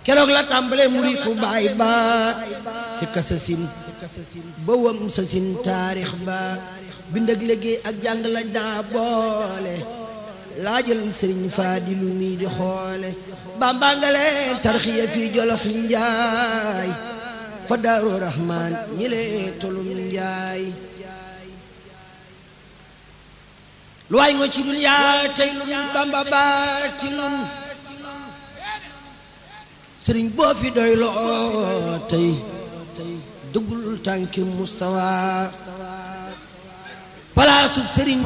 keroog la tàmbale muritu baay ba ci kasasin ba wam sasin taarix ba bind ak liggéey ak jàng la daa boole laajal sëriñ Faadilu mi di xoole bamba nga leen tarxiya fii jolof njaay fa daaru rahmaan ñi lee tolum njaay lu waay ngo ci duniyaa tey nun bamba baati nun sëriñ boo fi doy loo tey duggul tànki mustawa palaasub sëriñ